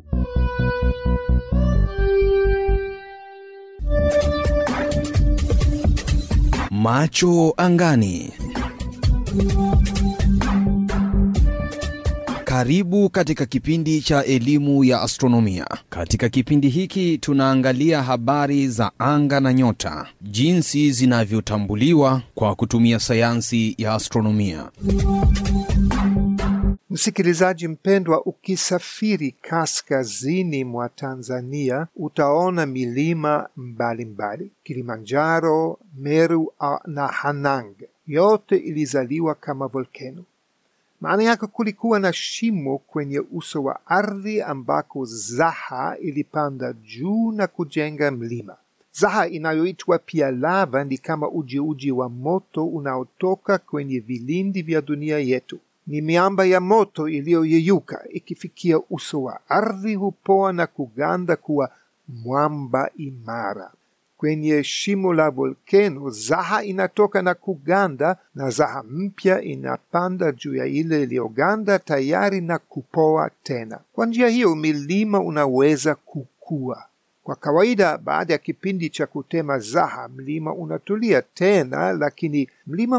Macho angani. Karibu katika kipindi cha elimu ya astronomia. Katika kipindi hiki tunaangalia habari za anga na nyota, jinsi zinavyotambuliwa kwa kutumia sayansi ya astronomia. Msikilizaji mpendwa, ukisafiri kaskazini mwa Tanzania utaona milima mbalimbali mbali. Kilimanjaro, Meru na Hanang yote ilizaliwa kama volkeno. Maana yake kulikuwa na shimo kwenye uso wa ardhi ambako Zaha ilipanda juu na kujenga mlima. Zaha inayoitwa pia lava ni kama ujiuji wa moto unaotoka kwenye vilindi vya dunia yetu. Ni miamba ya moto iliyoyeyuka ikifikia uso wa ardhi hupoa na kuganda kuwa mwamba imara. Kwenye shimo la volkeno Zaha inatoka na kuganda, na Zaha mpya inapanda juu ya ile iliyoganda tayari na kupoa tena. Kwa njia hiyo milima unaweza kukua. Kwa kawaida, baada ya kipindi cha kutema Zaha, mlima unatulia tena, lakini mlima